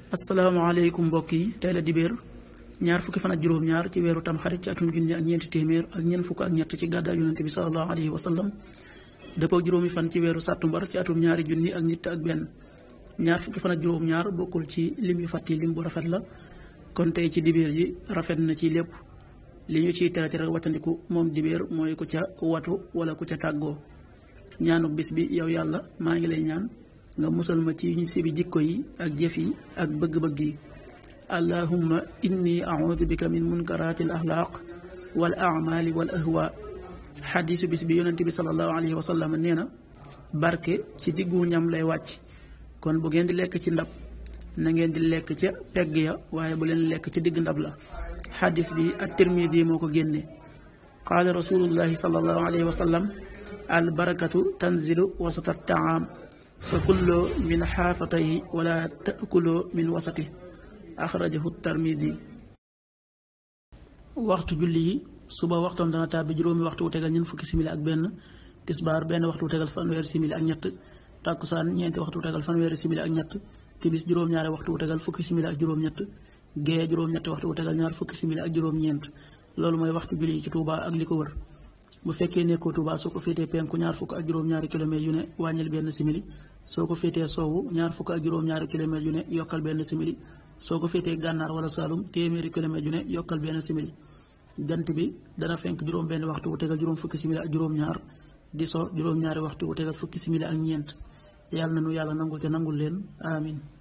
asalaamaaleykum mbokk yi tey la dibéer ñaar fukki fan ak juróom-ñaar ci weeru tamxarit ci atum junni ak ñeenti téeméer ak ñeent fukk ak ñett ci gàddaay yonente bi salallahu alayhi wa sallam dëppoo juróomi fan ci weeru sàttumbar ci atum ñaari junni ak nit ak benn ñaar fukki fan ak juróom-ñaar bokkul ci lim yu fàtti lim bu rafet la kon tey ci dibéer ji rafet na ci lépp li ñu ciy tere tere wattandiku moom dibéer mooy ku ca watu wala ku ca tàggoo ñaanu bis bi yow yàlla maa ngi lay ñaan nga musal ma ci ñu sibi jikko yi ak jëf yi ak bëgg-bëgg yi allahumma inni audu bika min munkaraati al axlaaq wal amali wal ahwa xadiisu bis bi yonente bi salallahu alayhi wa sallam nee na barke ci diggu ñam lay wàcc kon bu ngeen di lekk ci ndab na ngeen di lekk ca pegg ya waaye bu leen lekk ci digg ndab la xadis bi at tirmidi moo ko génne qaala rasulullahi salallahu alayhi wa sallam al barakatu tanzilu wasata taam fa kulloo min xaafatayhi wala taakuloo min wasati axrajahu tarmidi waxtu julli yi suba waxtoon dana tàbbi juróomi waxtu wu tegal ñeent fukki simili ak benn tisbaar benn waxtu wu tegal fanweeri simili ak ñett tàkkusaan ñeenti waxtu wu tegal fanweeri simili ak ñett timis juróom-ñaari waxtu wu tegal fukki simili ak juróom-ñett gee juróom-ñetti waxtu wu tegal ñaar fukki simili ak juróom-ñeent loolu mooy waxtu julli yi ci Touba ak li ko wër bu fekkee nekkoo Touba soo ko féetee penku ñaar fukk ak juróom-ñaari kilomètres yu ne wàññil benn simili soo ko féetee soowu ñaar fukk ak juróom-ñaari kilomètres yu ne yokkal benn simili soo ko féetee gànnaar wala Saalum téeméeri kilomètres yu ne yokkal benn simili jant bi dana fenk juróom benn waxtu wu tegal juróom fukki simili ak juróom-ñaar di so juróom-ñaari waxtu wu tegal fukki simili ak ñeent yàlla na nu yàlla nangul te nangul leen amin